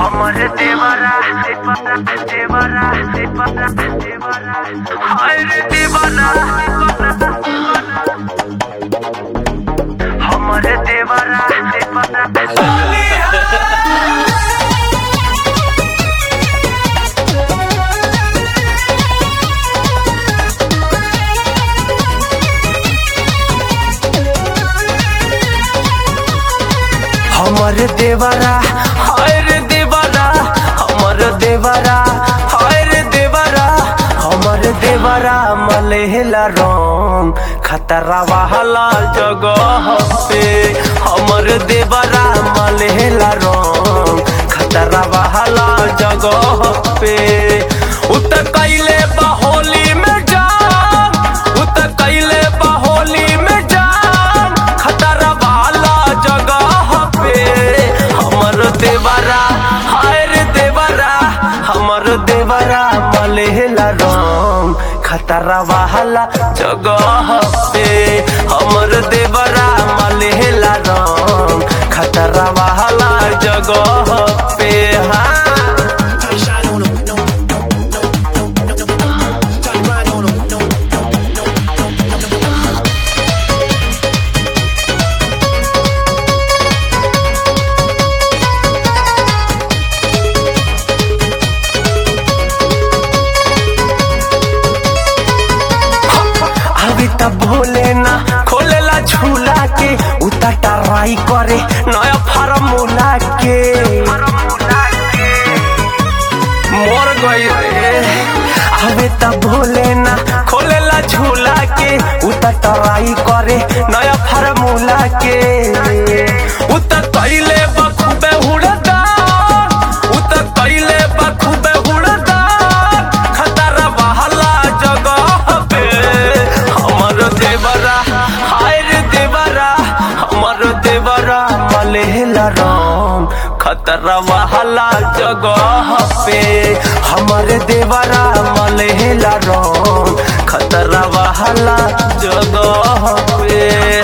हमरे देवरा देवरा देवरा देवरा देवरा हाय रे देवरा हमरे देवरा देवरा हमर देवरा हाय रे देवरा हमर देवरा हाय रे देवरा हमर देवरा मलेला रंग खतरा वाला जगह पे हमर देवरा मलेला रंग खतरा वाला जगह पे उत कैले बहोली में जाम उत कैले बहोली में जाम खतरा वाला जगह पे हमर देवरा हाय रे देवरा हमर देवरा मलेला रंग खतरा वाला जगह पे हमर देवरा मलेला रंग खतरा वाला जगह पे हाँ अभी तब भोले ना खोलेला झूला के उता टराई करे नया फार्मूला के मोर गई रे अबे तब भोले ना खोलेला झूला के उता टराई करे नया फार्मूला के उता कैले बखूबे हुड़दा उता कैले बखूबे हुड़दा खतरा बहला जगह पे हमर देवरा हाय रे देवरा हमर देवरा मलेला राम खतरा वाला जगह पे हमर देवरा मलेला राम खतरा वाला जगह पे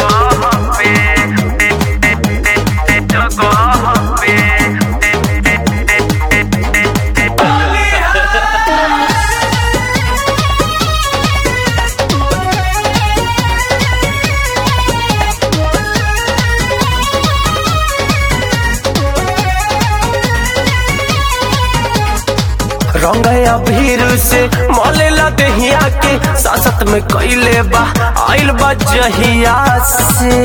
रंगया भीर से मलेला देहिया के सासत में कैले बा आइल बा जहिया से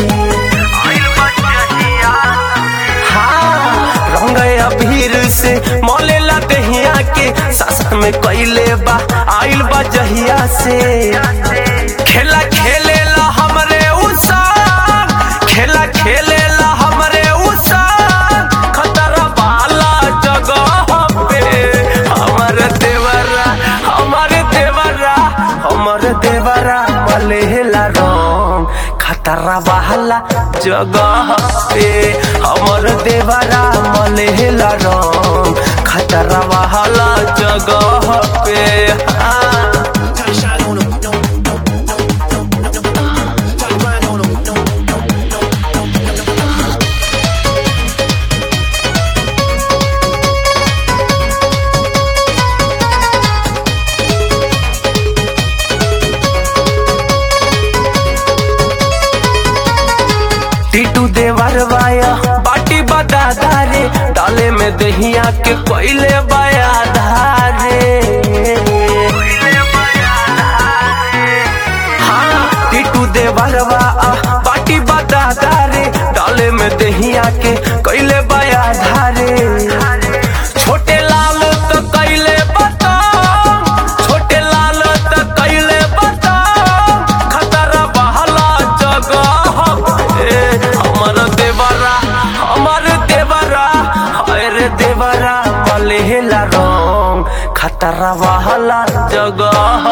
हाँ रंगया भीर से मलेला देहिया के सासत में कैले बा आइल बा जहिया से खेला खेलेला हमरे उसा खेला खेलेला हमरे उसा खतरा वाला जगह पे हमर देवरा हमर देवरा हमर देवरा मलेला रंग खतरा वाला जगह पे हमर देवरा मलेला रंग खतरा वाला जगह पे हाँ टीटू देवर वाया बाटी बदा धारे डाले में दहिया के कोयले बाया धारे हाँ टीटू देवर वाया बाटी बदा धारे डाले में दहिया के कोयले बाया धारे छोटे लाल तो कैले बता छोटे लाल तो कैले बता खतरा बहला जगह पे हमर देवरा हमर देवरा हाय रे देवरा मलेला रंग खतरा वाला जगह